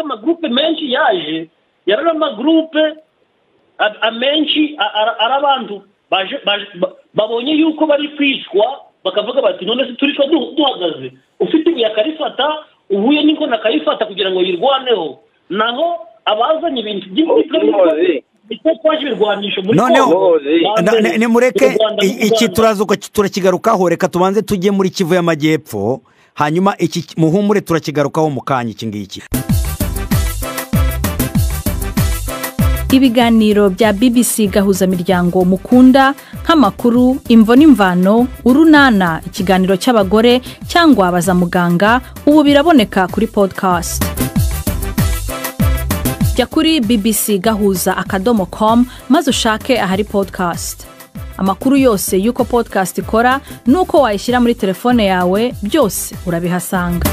amagurupe menshi yaje yari ari amagurupe amenshi arabandura babonye yuko bari kwicwa bakavuga bati none se turicwa duhagaze ufite ibuye akarifata uhuye n'ingona akayifata kugira ngo yirwaneho naho abazanye ibintu by'imiti noneho nimureke iki turazuka turakigarukaho reka tubanze tujye muri kivu y'amajyepfo hanyuma iki muhumure turakigarukaho mu kanya iki ngiki ibiganiro bya bbc gahuza miryango mukunda nk'amakuru imvo n'imvano urunana ikiganiro cy'abagore cyangwa baza muganga ubu biraboneka kuri podcast jya kuri bbc gahuza akadomo com maze ushake ahari podcast amakuru yose y'uko podcast ikora n'uko wayishyira muri telefone yawe byose urabihasanga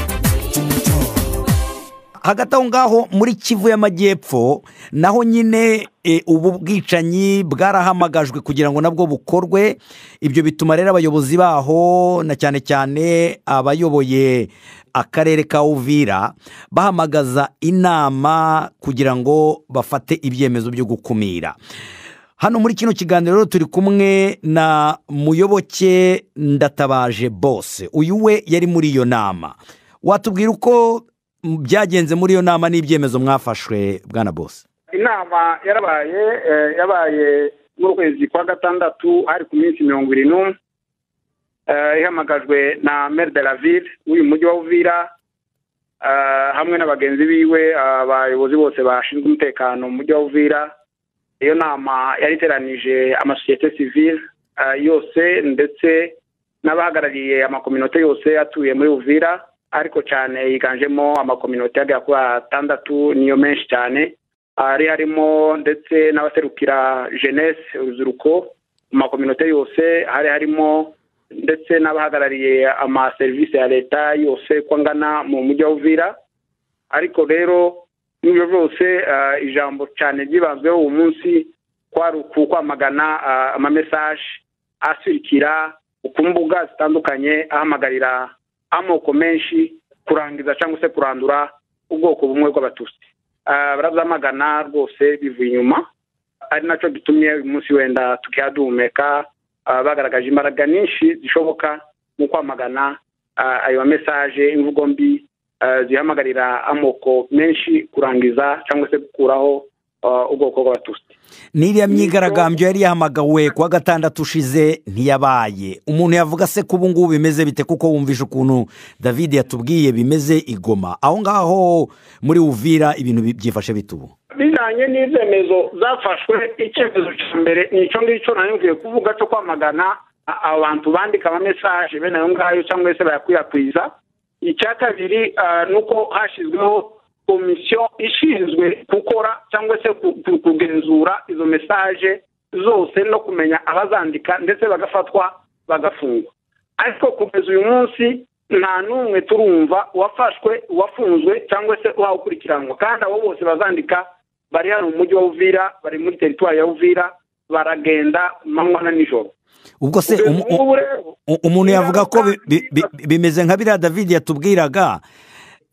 hagati aho ngaho muri kivu y'amajyepfo naho nyine ubu bwicanyi bwarahamagajwe kugira ngo nabwo bukorwe ibyo bituma rero abayobozi baho na cyane cyane abayoboye akarere ka uvira bahamagaza inama kugira ngo bafate ibyemezo byo gukumira hano muri kino kiganiro rero turi kumwe na muyoboke ndatabaje bose uyu we yari muri iyo nama watubwira uko byagenze muri iyo nama n'ibyemezo mwafashwe bwana bose inama yarabaye yabaye n'ukwezi kwa gatandatu hari ku minsi mirongo irindwi n'umwe ihamagajwe na meri de la ville w'uyu mujyi wa uvira hamwe na bagenzi biwe abayobozi bose bashinzwe umutekano mu mujyi wa uvira iyo nama yari iteranije amasosiyete sivile yose ndetse n'abahagarariye amakominote yose atuye muri uvira ariko cyane yiganjemo amakominote agera kuri atandatu niyo menshi cyane hari harimo ndetse n'abaserukira jeunesse urubyiruko mu makominote yose hari harimo ndetse n'abahagarariye amaserivisi ya leta yose uko angana mu mujyi wa uvira ariko rero n'ibyo byose ijambo cyane ryibanzweho uwo munsi kwari ukwamagana amamesaje asirikira ku mbuga zitandukanye ahamagarira amoko menshi kurangiza cyangwa se kurandura ubwoko bumwe bw'abatutsi barazamagana rwose bivuye inyuma ari nacyo gitumye uyu munsi wenda tukiha duhumeka bagaragaje imbaraga nyinshi zishoboka mu kwamagana ayo mesaje imvugo mbi zihamagarira amoko menshi kurangiza cyangwa se gukuraho ubwoko bw'abatutsi n'iriya myigaragambyo yari yahamagawe kuwa gatandatu ushize ntiyabaye umuntu yavuga se ko ubu ngubu bimeze bite kuko wumvise ukuntu david yatubwiye bimeze igoma aho ngaho muri uvira ibintu byifashe bitubu bijyanye n'ibyemezo zafashwe icyemezo cya mbere ni icyo ngicyo nari kuvuga cyo kwamagana abantu bandika amamesaje bene ayo ngayo cyangwa se bayakwirakwiza icya kabiri ni uko hashyizweho komisiyo ishinzwe gukora cyangwa se kugenzura izo mesaje zose no kumenya abazandika ndetse bagafatwa bagafungwa ariko kugeza uyu munsi nta n'umwe turumva uwafashwe uwafunzwe cyangwa se uwawukurikiranwa kandi abo bose bazandika bari hano mu mujyi wa uvira bari muri teritwari ya uvira baragenda manywa na nijoro ubwo se umuntu yavuga ko bimeze nka biriya david yatubwiraga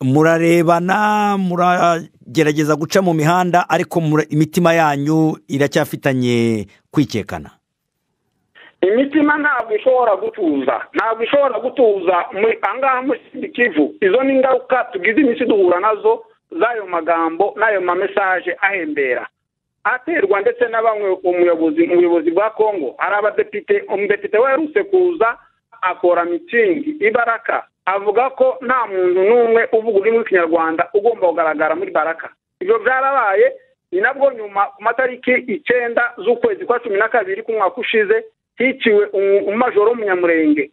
murarebana muragerageza guca mu mihanda ariko imitima yanyu iracyafitanye kwikekana imitima ntabwo ishobora gutuza ntabwo ishobora gutuza ahangaha muri kivu izo ni ingaruka tugize iminsi duhura nazo z'ayo magambo n'ayo mamesaje ahembera aterwa ndetse na bamwe umuyobozi bwa kongo hari abadepite umudepite werutse kuza akora mitingi ibaraka avuga ko nta muntu n'umwe uvuga ururimi rw'ikinyarwanda ugomba kugaragara muri baraka ibyo byarabaye ni nabwo nyuma ku matariki icyenda z'ukwezi kwa cumi na kabiri k'umwaka ushize hiciwe umumajoro w'umunyamurenge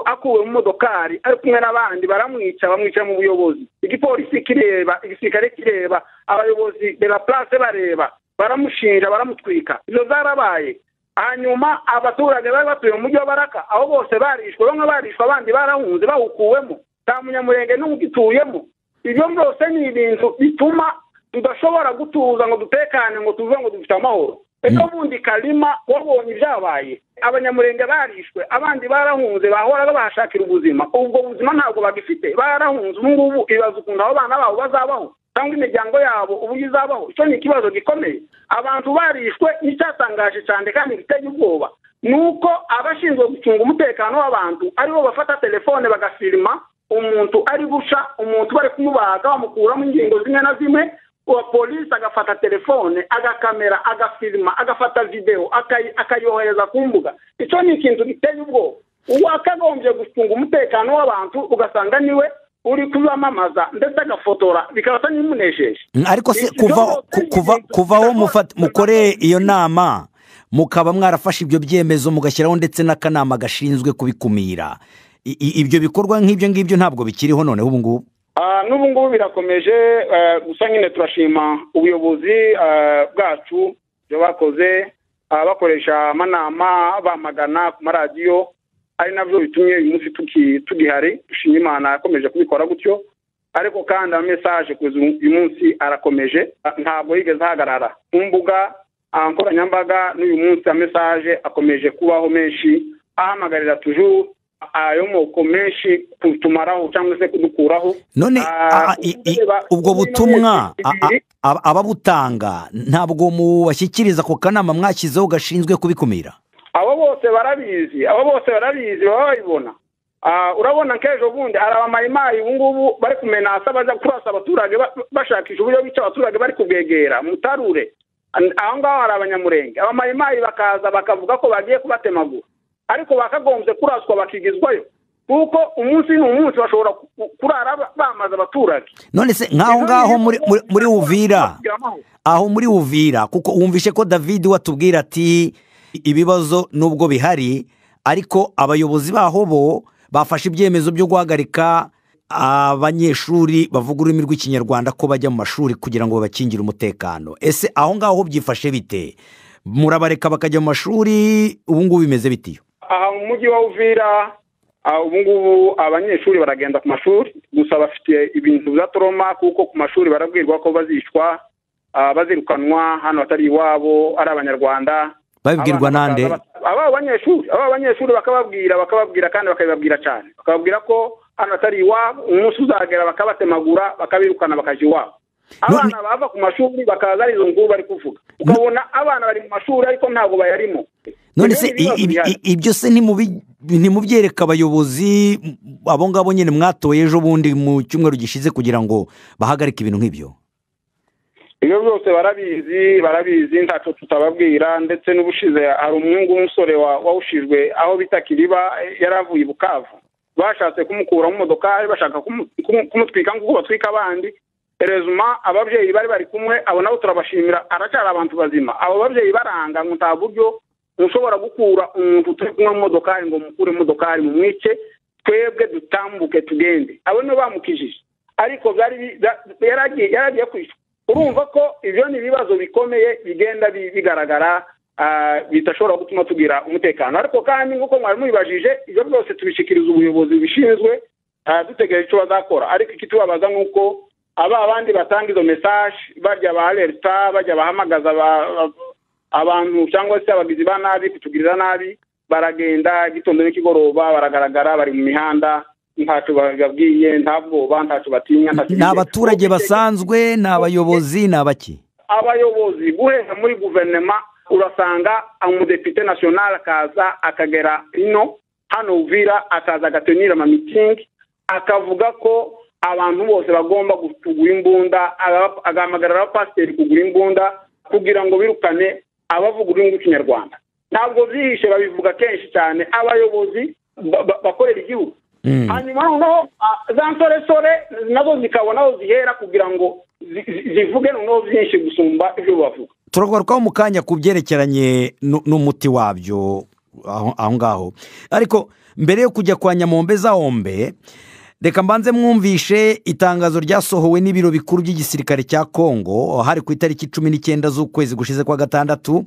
akuwe mu modokari ari kumwe n'abandi baramwica bamwica mu buyobozi igipolisi kireba igisirikare kireba abayobozi reba purase bareba baramushinja baramutwika ibyo byarabaye hanyuma abaturage bari batuye mu mujyi wa baraka aho bose barishwe bamwe barishwe abandi barahunze bawukuwemo nta munyamurenge n'ugituyemo ibyo byose ni ibintu bituma tudashobora gutuza ngo dutekane ngo tuve ngo dufite amahoro reka bundi karima wabonye ibyabaye abanyamurenge barishwe abandi barahunze bahora babashakira ubuzima ubwo buzima ntabwo bagifite barahunze ubu ngubu ibaza ukuntu abo bana babo bazabaho cyangwa imiryango yabo uburyo izabaho icyo ni ikibazo gikomeye abantu barishwe n'icyatangaje cyane kandi giteye ubwoba ni uko abashinzwe gucunga umutekano w'abantu aribo bafata telefone bagasirima umuntu ari guca umuntu bari kumubaga bamukuramo ingingo zimwe na zimwe uwa polisi agafata telefone agakamera agafirima agafata videwo akayohereza ku mbuga icyo ni ikintu giteye ubwoba uwakagombye gucunga umutekano w'abantu ugasanga niwe uri kubamamaza ndetse agafotora bikaba n'imunesheje ariko se kuva kuva kuvaho mukore iyo nama mukaba mwarafashe ibyo byemezo mugashyiraho ndetse n'akanama gashinzwe kubikumira ibyo bikorwa nk'ibyo ngibyo ntabwo bikiriho noneho ubu ngubu n'ubu ngubu birakomeje gusa nyine turashima ubuyobozi bwacu ibyo bakoze bakoresha amanama bamagana ku maradiyo ari nabyo bitumye uyu munsi tugihari dushima imana yakomeje kubikora gutyo ariko kandi amesaje kugeza uyu munsi arakomeje ntabwo yigeze ahagarara ku mbuga nkoranyambaga n'uyu munsi amesaje akomeje kubaho menshi ahamagarira tujuru ayo moko menshi kutumaraho cyangwa se kudukuraho none ubwo butumwa ababutanga ntabwo mubashyikiriza ako kanama mwashyizeho gashinzwe kubikumira abo bose barabizi abo bose barabizi baba babibona urabona nk'ejo bundi arabamayimayi ubu ngubu bari kumenasa bajya kurasa abaturage bashakisha uburyo bica abaturage bari kubegera mutarure aho ngaho hari abanyamurenge abamayimayi bakaza bakavuga ko bagiye kubatemagura ariko bakagombye kuraswa bakigizwayo kuko umunsi n'umunsi bashobora kurara bamaze abaturage none se nk'aho ngaho muri wuvira aho muri wuvira kuko wumvishe ko david watubwira ati ibibazo nubwo bihari ariko abayobozi baho bo bafashe ibyemezo byo guhagarika abanyeshuri bavuga ururimi rw'ikinyarwanda ko bajya mu mashuri kugira ngo babakingire umutekano ese aho ngaho byifashe bite murabareka bakajya mu mashuri ubu ngubu bimeze bitiyo aha mu mujyi wa uvira ubu ngubu abanyeshuri baragenda ku mashuri gusa bafite ibintu bya toroma kuko ku mashuri barabwirwa ko bazicwa bazirukanwa hano hatari iwabo ari abanyarwanda babibwirwa nande aba banyeshuri aba banyeshuri bakababwira bakababwira kandi bakabibabwira cyane bakababwira ko hano atari iwabo umunsi uzagera bakabatemagura bakabirukana bakajya iwabo abana bava ku mashuri bakaza ari izo ngubu bari kuvuga ukabona abana bari mu mashuri ariko ntabwo bayarimo none se ibyo se ntimubyereka abayobozi abo ngabo nyine mwatoye ejo bundi mu cyumweru gishize kugira ngo bahagarike ibintu nk'ibyo ibyo byose barabizi barabizi ntacyo tutababwira ndetse n'ubushize hari umuhungu w'umusore wawushijwe aho bita kiriba yari avuye i bukavu bashatse kumukuramo imodokari bashaka kumutwika nk'uko batwika abandi rezuma ababyeyi bari bari kumwe abo nabo turabashimira aracyari abantu bazima abo babyeyi baranga ngo nta buryo mushobora gukura umuntu turi kumwe mu modokari ngo mukure imodokari mu mwice twebwe dutambuke tugende abo nibo bamukijije ariko yari agiye kwishyura urumva ko ibyo ni ibibazo bikomeye bigenda bigaragara bidashobora gutuma tugira umutekano ariko kandi nk'uko mwari mubibajije ibyo byose tubishikiriza ubuyobozi bubishinzwe dutegereje icyo bazakora ariko iki tubabaza ni uko aba abandi batanga izo mesaje barya ba leta bajya bahamagaza abantu cyangwa se abagizi ba nabi kutugirira nabi baragenda igitondo n'ikigoroba baragaragara bari mu mihanda ntacyo bababwiye nta bwoba ntacyo batinya ni abaturage basanzwe ni abayobozi ni abaki abayobozi guhera muri guverinoma urasanga umudepite nasiyonari akaza akagera ino hano uvira akaza agatenira amamitsingi akavuga ko abantu bose bagomba kugura imbunda agahamagara abapasiteri kugura imbunda kugira ngo birukane abavuga ururimi rw'ikinyarwanda ntabwo byihishe babivuga kenshi cyane abayobozi bakorera igihugu hanyuma noneho za nsoresore nazo zikabona aho zihera kugira ngo zivuge noneho byinshi gusumba ibyo bavuga turagarukaho mu kanya ku byerekeranye n'umuti wabyo aho ngaho ariko mbere yo kujya kwa nyamombe za hombe reka mbanze mwumvishe itangazo ryasohowe n'ibiro bikuru by'igisirikare cya kongo hari ku itariki cumi n'icyenda z'ukwezi gushize kwa gatandatu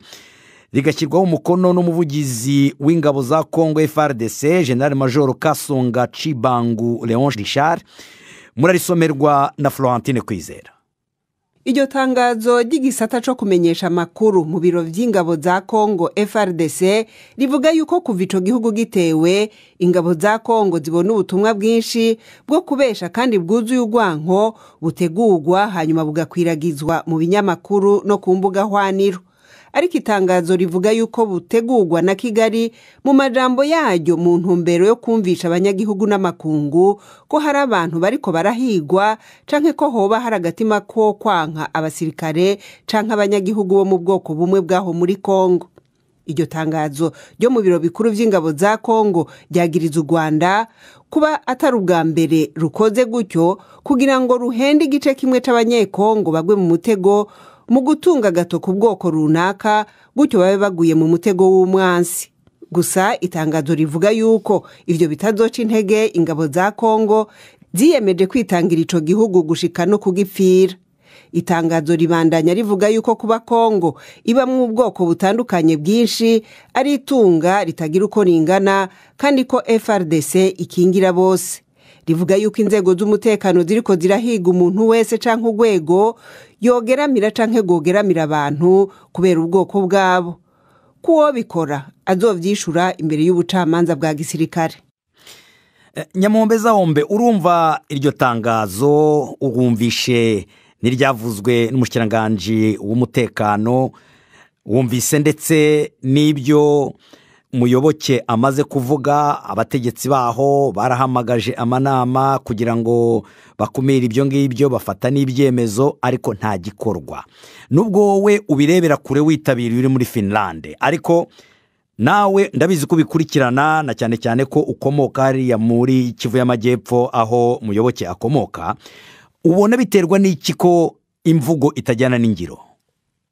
rigashyirwaho umukono n'umuvugizi w'ingabo za kongo frdc generale major kasonga cibangu leon richard murarisomerwa na florentine kwizera iryo tangazo ry'igisata cyo kumenyesha amakuru mu biro by'ingabo za kongo frdc rivuga yuko kuva icyo gihugu gitewe ingabo za kongo zibona ubutumwa bwinshi bwo kubesha kandi bwuzuye urwanko butegurwa hanyuma bugakwiragizwa mu binyamakuru no ku mbuga hwaniro ariko itangazo rivuga yuko butegurwa na kigali mu majambo yaryo mu ntumbero yo kumvisha abanyagihugu n'amakungu ko hari abantu bariko barahigwa canke ko hoba hari agatima ko kwanka abasirikare canke abanyagihugu bo mu bwoko bumwe bw'aho muri kongo iryo tangazo ryo mu biro bikuru by'ingabo za kongo ryagiriza u rwanda kuba atari ubwa mbere rukoze gutyo kugira ngo ruhende igice kimwe cy'abanyekongo bagwe mu mutego mu gutunga agato ku bwoko runaka gutyo babe baguye mu mutego w'umwansi gusa itangazo rivuga yuko ibyo bitazoca intege ingabo za kongo ziyemeje kwitangira icyo gihugu gushika no kugipfira itangazo ribandanya rivuga yuko kuba kongo ibamo ubwoko butandukanye bwinshi ari itunga ritagira uko ringana kandi ko frdc ikingira bose rivuga yuko inzego z'umutekano ziriko zirahiga umuntu wese cyangwa urwego yogeramira cyangwa rwogeramira abantu kubera ubwoko bwabo k'uwo bikora azobyishura imbere y'ubucamanza bwa gisirikare nyamombe zahombe urumva iryo tangazo urwumvishe n'iryavuzwe n'umushyirangajwi w'umutekano wumvise ndetse n'ibyo muyoboke amaze kuvuga abategetsi baho barahamagaje amanama kugira ngo bakumire ibyo ngibyo bafata n'ibyemezo ariko nta gikorwa nubwo wowe ubirebera kure witabiriye uri muri finlande ariko nawe ndabizi ko ubikurikirana na cyane cyane ko ukomoka hariya muri kivu y'amajyepfo aho muyoboke akomoka ubona biterwa n'iki ko imvugo itajyana n'ingiro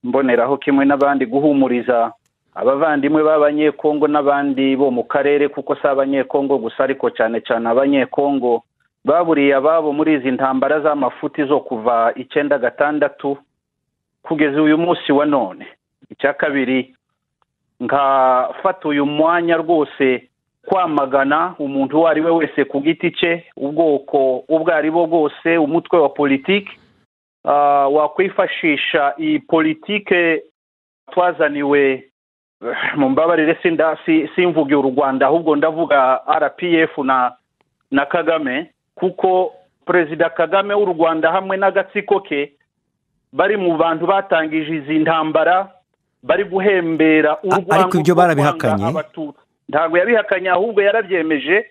mboneraho kimwe n'abandi guhumuriza abavandimwe b'abanyekongo n'abandi bo mu karere kuko si abanyekongo gusa ariko cyane cyane abanyekongo baburiye ababo muri izi ntambara z'amafuti zo kuva icyenda gatandatu kugeza uyu munsi wa none icya kabiri nkafata uyu mwanya rwose kwamagana umuntu uwo ari we wese ku giti cye ubwoko ubwo ari bwo bwose umutwe wa politiki wakwifashisha iyi politike twazaniwe mu mbabarire simvuge u rwanda ahubwo ndavuga rpf na na kagame kuko perezida kagame w'u rwanda hamwe n'agatsiko ke bari mu bantu batangije izi ntambara bari guhembera ariko ibyo barabihakanye ntabwo yabihakanye ahubwo yarabyemeje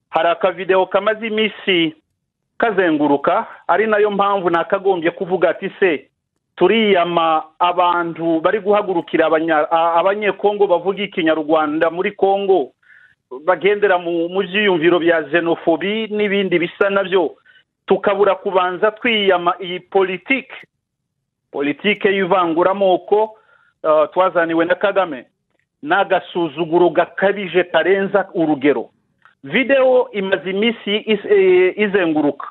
hari akavidewo kamaze iminsi kazenguruka ari nayo mpamvu nakagombye kuvuga ati se turiyama abantu bari guhagurukira abanyekongo bavuga ikinyarwanda muri kongo bagendera mu byiyumviro bya xenofobi n'ibindi bisa nabyo tukabura kubanza twiyama iyi politiki politiki y'ivanguramoko twazaniwe na kagame n'agasuzuguro gakabije karenza urugero videwo imaze iminsi izenguruka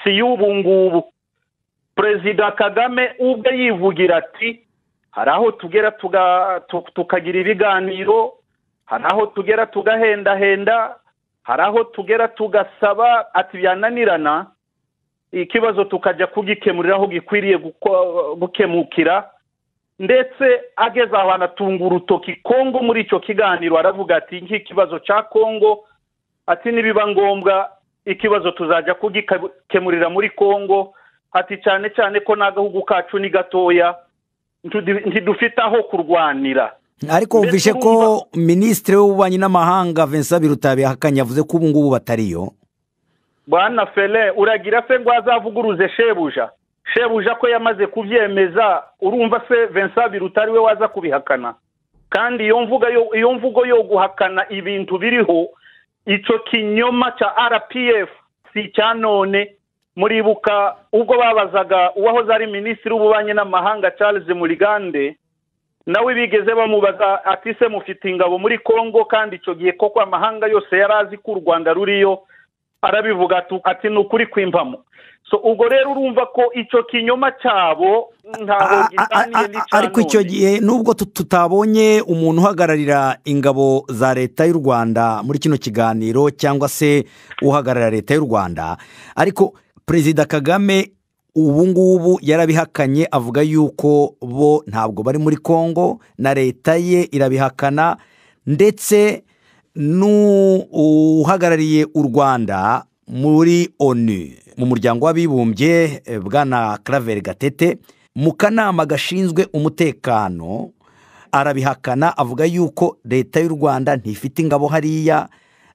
si y'ubu ngubu perezida kagame ubwe yivugira ati hari aho tugera tukagira ibiganiro hari aho tugera tugahendahenda hari aho tugera tugasaba ati byananirana ikibazo tukajya kugikemurira aho gikwiriye gukemukira ndetse ageze aho anatunga urutoki kongo muri icyo kiganiro aravuga ati nk'ikibazo cya kongo ati nibiba ngombwa ikibazo tuzajya kugikemurira muri kongo ati cyane cyane ko n'agahugu kacu ni gatoya ntidufite aho kurwanira ariko wumvishe ko minisitiri w'ububanyi n'amahanga vincent birutabi hakanye yavuze ko ubu ngubu batariyo bwana fere uragira se ngo azavuguruze shebuja shebuja ko yamaze kubyemeza urumva se vincent biruta we waza kubihakana kandi iyo mvugo iyo mvugo yo guhakana ibintu biriho icyo kinyoma cya rpf si icya none muribuka ubwo babazaga uwahoze ari minisitiri w'ububanyi n'amahanga charles murigande nawe bigeze bamubaza ati se mufite ingabo muri congo kandi icyo gihe koko amahanga yose yari azi ko u rwanda ruriyo arabivuga ati ni ukuri kwimvamo so ubwo rero urumva ko icyo kinyoma cyabo ntaho gitaniye n'icyano ariko icyo gihe nubwo tutabonye umuntu uhagararira ingabo za leta y'u rwanda muri kino kiganiro cyangwa se uhagararira leta y'u rwanda ariko perezida kagame ubu ngubu yarabihakanye avuga yuko bo ntabwo bari muri congo na leta ye irabihakana ndetse n'uhagarariye u rwanda muri onu mu muryango w'abibumbye eh, bwana karaveri gatete mu kanama gashinzwe umutekano arabihakana avuga yuko leta y'u rwanda ntifite ingabo hariya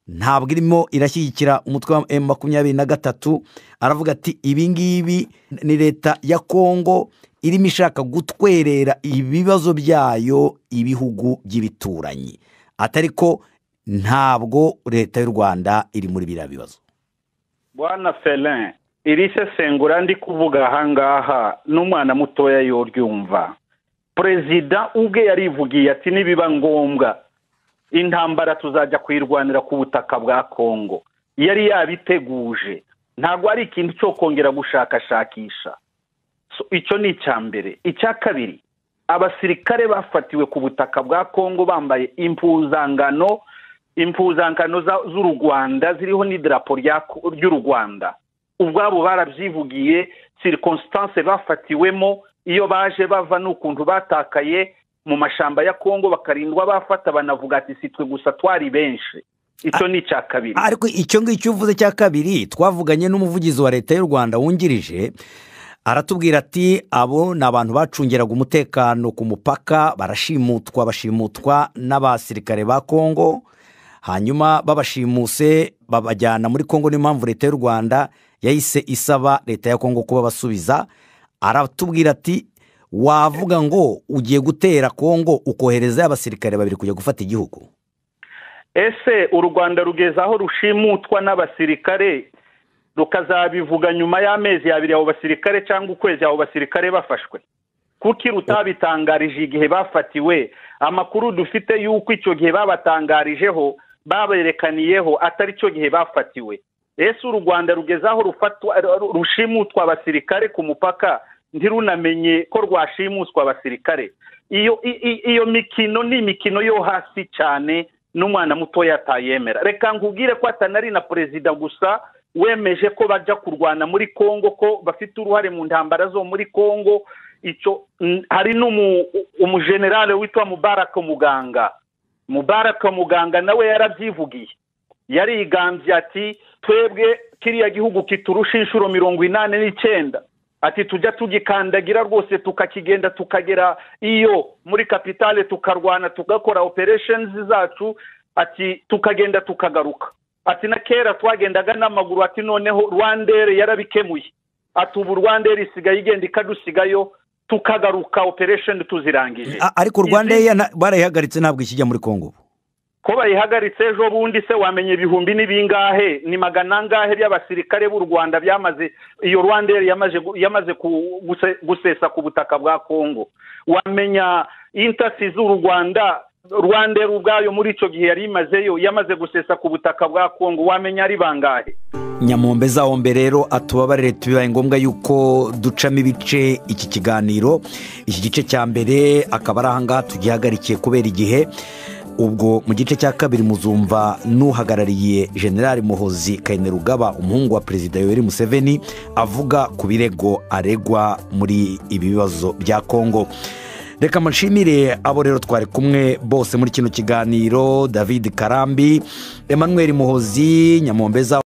ntabwo irimo irashyigikira umutwe wa emu makumyabiri na gatatu aravuga ati ibi ngibi ni leta ya kongo irimo ishaka gutwerera ibibazo byayo ibihugu by'ibituranyi atari ko ntabwo leta y'u rwanda iri muri biriya bibazo bwana ferin iri sesengura ndi kuvuga aha ngaha n'umwana mutoya yoryumva perezida ubwe yarivugiye ati nibiba ngombwa intambara tuzajya kuyirwanira ku butaka bwa kongo yari yabiteguje ntabwo ari ikintu cyo kongera gushakashakisha So, icyo ni icya mbere icya kabiri abasirikare bafatiwe ku butaka bwa kongo bambaye impuzangano impuzangano za- z'u rwanda ziriho n'idarapo rya ko- ry'u rwanda ubwabo barabyivugiye circonstance bafatiwemo iyo baje bava n'ukuntu batakaye mu mashyamba ya kongo bakarindwa bafata banavuga ati si twe gusa twari benshi icyo ni icya kabiri ariko icyo ngicyo uvuze cya kabiri twavuganye n'umuvugizi wa leta y'u rwanda wungirije aratubwira ati abo ni abantu bacungeraga umutekano ku mupaka barashimutwa bashimutwa n'abasirikare ba kongo hanyuma babashimuse babajyana muri kongo niyo mpamvu leta y'u rwanda yahise isaba leta ya kongo kuba basubiza aratubwira ati wavuga ngo ugiye gutera kongo ukoherezayo abasirikare babiri kujya gufata igihugu ese u rwanda rugeza aho rushimutwa n'abasirikare rukazabivuga nyuma y'amezi abiri abo basirikare cyangwa ukwezi abo basirikare bafashwe kuki rutabitangarije igihe bafatiwe amakuru dufite y'uko icyo gihe babatangarijeho baberekaniyeho atari cyo gihe bafatiwe ese u rwanda rugeze aho rufatwa- ru- rushimutwa abasirikare ku mupaka ntirunamenye ko rwashimuswa abasirikare iyo i- i- iyo mikino ni imikino yo hasi cyane n'umwana mutoya atayemera reka nkubwire ko atanari na perezida gusa wemeje ko bajya kurwana muri congo ko bafite uruhare mu ntambara zo muri congo icyo n- hari n'umu- umujenerale witwa mubaraka muganga mubaraka muganga nawe yarabyivugiye yarigambye ati twebwe kiriya gihugu kiturusha inshuro mirongo inani n'icyenda ati tujya tugikandagira rwose tukakigenda tukagera iyo muri kapitale tukarwana tugakora operesheni zacu ati tukagenda tukagaruka ati na kera twagendaga n'amaguru ati noneho rwandere yarabikemuye ati ubu rwandere isigaye igenda ikadusigayo tukagaruka operesheni tuzirangije A- ariko rwanda Izi- Air barayihagaritse ntabwo ikijya muri kongo ubu ko bayihagaritse ejo bundi se wamenye ibihumbi ni bingahe ni magana angahe by'abasirikare b'u rwanda byamaze iyo rwanderi yamaze gu- yamaze ku- guse- gusesa ku butaka bwa kongo wamenya intasi z'u rwanda rwanderi ubwayo muri icyo gihe yari imazeyo yamaze gusesa ku butaka bwa kongo wamenya ari bangahe nyamombe zaho mbere rero atubabarire tubibaye ngombwa yuko ducamo ibice iki kiganiro iki gice cya mbere akaba ari ahangaha tugihagarikiye kubera igihe ubwo mu gice cya kabiri muzumva n'uhagarariye generali muhozi kainerugaba umuhungu wa perezida yoweri museveni avuga ku birego aregwa muri ibi bibazo bya kongo reka mushimire abo rero twari kumwe bose muri kino kiganiro david karambi emmanuel muhozi nyamombe zaho